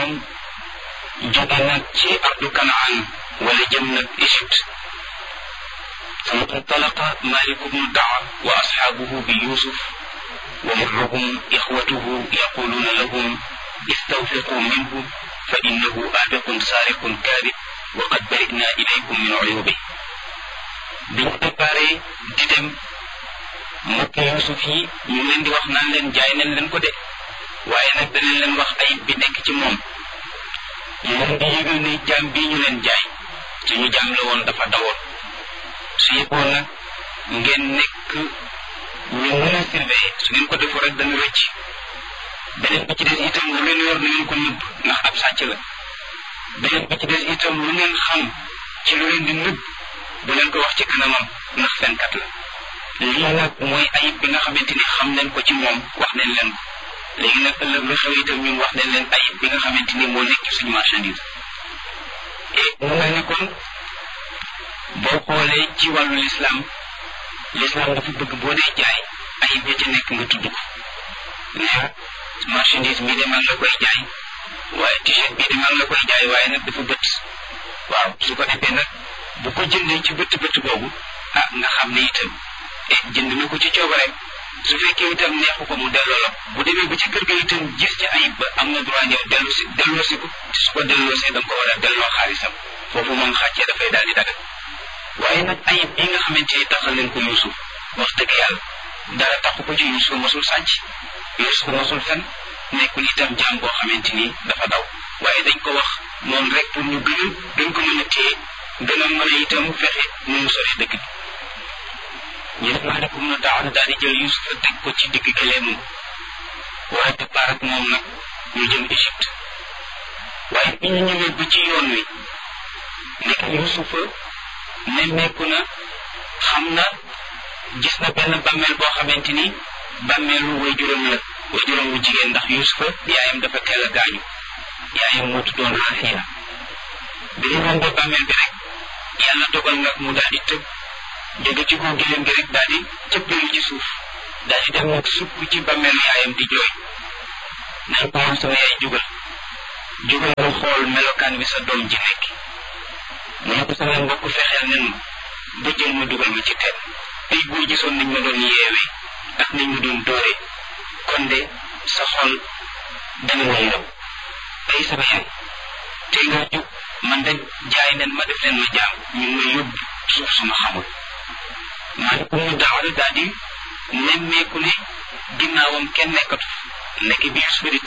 moom jóge nag ci ardu kanaan wala jëm nag Égypte فانطلق مالك بن الدعوى وأصحابه بيوسف ومعهم إخوته يقولون لهم استوثقوا منه فإنه آبق سارق كاذب وقد برئنا إليكم من عيوبه biñ préparé di dem mbokk Yuusuf yi ñu leen di wax naan leen jaay nañ leen ko de waaye nag danañ leen wax ayib bi nekk ci moom ñu leen di yëgal ne jaam bii ñu leen jaay suñu jaam la woon dafa dawoon su yëgoon nag ngeen nekk ñu mën a surveiller su ngeen ko defoo rek dana rëcc beneen bi ci des itam lu ngeen yor na ngeen ko nëbb ndax ab sàcc la beneen bi ci des itam lu ngeen xam ci lu leen di nëbb bu leen ko wax ci kanamam ndax fenkat la lii nag mooy ayib bi nga xamante ni xam nañ ko ci moom wax nañ leen ko léegi nag ëllëg lu xew itam ñun wax nañ leen ayib bi nga xamante ni moo nekk suñu marchandise et mu mel ne kon boo xoolee ci wàllu lislaam lislaam dafa bëgg boo dee jaay ayib ya ca nekk nga tudd ko ne marchandise bii de man la koy jaay waaye t-shirt bii de man la koy jaay waaye nag dafa bët waaw su ko defee nag bu ko jëndee ci bët bët boobu ah nga xam ne itam e jënd na ko ci coobareem su fekkee itam neexu ko mu delloo la bu demee ba ci kër ga itam gis ci ayib ba am na droit ñëw dellu si delloo si ko su ko delloosee da nga ko war a delloo xaalisam foofu moom xàccee dafay daal di dagal waaye nag ayib bi nga xamante ni taxal leen ko Yuusuf wax dëgg yàlla dara taxu ko ci Yuusuf mosul sàcc Yuusuf mosul fen nekkul itam jaam boo xamante ni dafa daw waaye dañ ko wax noonu rek pour ñu gën a gën ko mën a téye gën a mën a itam fexe nu mu sori dëkk bi ñu def maalikum na daaw daal di jël Yuusuf teg ko ci digg gëleemam waaye départ ak moom nag ñu jëm Égypte waaye bi ñu ñëwee ba ci yoon wi nekk Yuusufa nemmeeku na xam na gis na benn bàmmeel boo xamante ni bàmmeelu waajuram la waajuram wu jigéen ndax Yuusufa yaayam dafa teel a gaañu yaayam moo tuddoon Raaxiya bi ñu rombee bàmmeel bi rek yàlla dogal nag mu daal di tëb jóge ci kaw gileem gi rek daal di cëppeelu ci suuf daal di dem nag sukk ci bàmmeelu yaayam di jooy naan ko moom sama yaay jugal jugal nga xool melokaan bi sa doom ji nekk mu ne ko sama mbokk fexeel nen ma ba jël ma dugal ma ci teen tey boo gisoon nañ ma doon yeewee ak nañ ma doon dóore kon de sa xol dana ma yërëm tey sama yaay tey nga jóg man de jaay nen ma def leen ma jaam ñu ngi may yóbbu suuf suma xamul maalikum mu daawale daal di nemmeeku ne ginnaawam kenn nekkatu nekk bi Yuusufa di